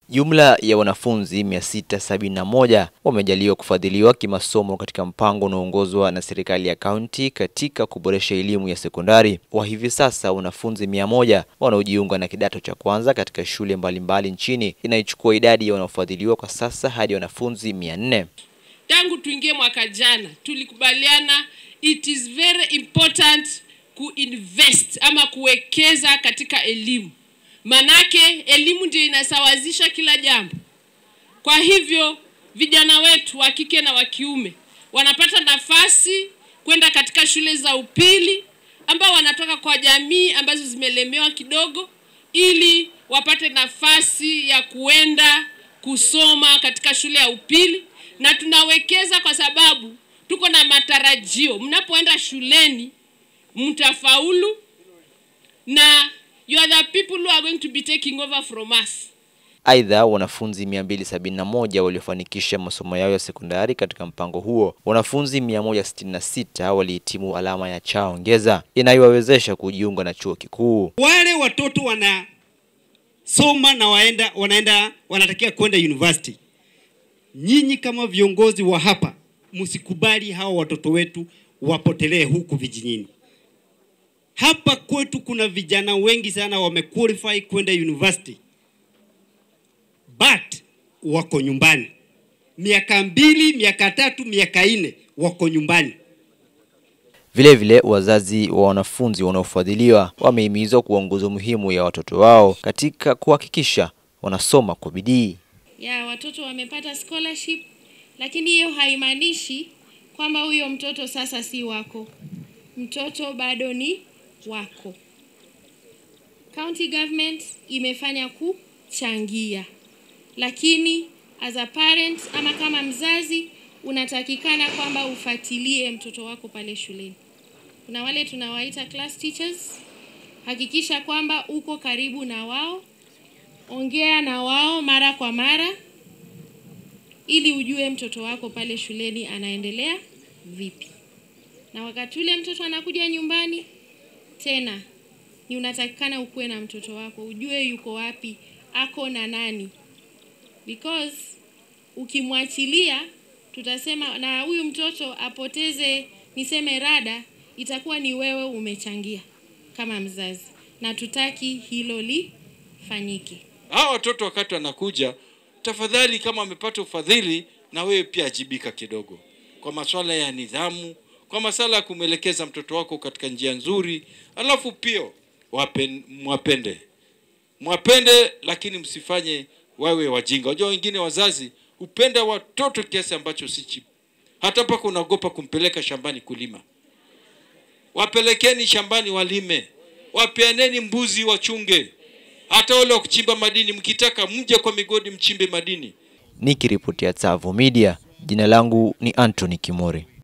Jumla ya wanafunzi 671 wamejaliwa kufadhiliwa kimasomo katika mpango unaoongozwa na serikali ya kaunti katika kuboresha elimu ya sekondari. Wa hivi sasa wanafunzi 100 wanaojiunga na kidato cha kwanza katika shule mbalimbali nchini inayochukua idadi ya wanaofadhiliwa kwa sasa hadi wanafunzi 400. Tangu tuingie mwaka jana tulikubaliana it is very important kuinvest ama kuwekeza katika elimu, manake elimu ndio inasawazisha kila jambo. Kwa hivyo vijana wetu wa kike na wa kiume wanapata nafasi kwenda katika shule za upili ambao wanatoka kwa jamii ambazo zimelemewa kidogo, ili wapate nafasi ya kuenda kusoma katika shule ya upili, na tunawekeza kwa sababu tuko na matarajio, mnapoenda shuleni mtafaulu na you are the people who are going to be taking over from us. Aidha, wanafunzi 271 waliofanikisha masomo yao ya sekondari katika mpango huo, wanafunzi 166 walihitimu alama ya cha ongeza inayowawezesha kujiunga na chuo kikuu. Wale watoto wanasoma na waenda, wanaenda wanatakia kwenda university, nyinyi kama viongozi wa hapa msikubali hawa watoto wetu wapotelee huku vijijini. Hapa kwetu kuna vijana wengi sana wamequalify kwenda university but wako nyumbani, miaka mbili, miaka tatu, miaka nne wako nyumbani. Vilevile, wazazi wa wanafunzi wanaofadhiliwa wamehimizwa kuwa nguzo muhimu ya watoto wao katika kuhakikisha wanasoma kwa bidii. ya watoto wamepata scholarship, lakini hiyo haimaanishi kwamba huyo mtoto sasa si wako. Mtoto bado ni wako. County government imefanya kuchangia, lakini as a parent ama kama mzazi unatakikana kwamba ufuatilie mtoto wako pale shuleni. Kuna wale tunawaita class teachers, hakikisha kwamba uko karibu na wao, ongea na wao mara kwa mara ili ujue mtoto wako pale shuleni anaendelea vipi. Na wakati ule mtoto anakuja nyumbani tena, ni unatakikana ukuwe na mtoto wako, ujue yuko wapi, ako na nani, because ukimwachilia tutasema na huyu mtoto apoteze, niseme rada, itakuwa ni wewe umechangia kama mzazi, na tutaki hilo lifanyike. hawa watoto wakati wanakuja, tafadhali, kama wamepata ufadhili, na wewe pia ajibika kidogo kwa masuala ya nidhamu, kwa masuala ya kumwelekeza mtoto wako katika njia nzuri, alafu pia wapen, mwapende mwapende, lakini msifanye wawe wajinga. Unajua wengine wazazi hupenda watoto kiasi ambacho si chip, hata mpaka unaogopa kumpeleka shambani kulima. Wapelekeni shambani walime, wapeaneni mbuzi wachunge, hata wale wa kuchimba madini, mkitaka mje kwa migodi mchimbe madini. Nikiripotia Tsavo Media, jina langu ni Anthony Kimori.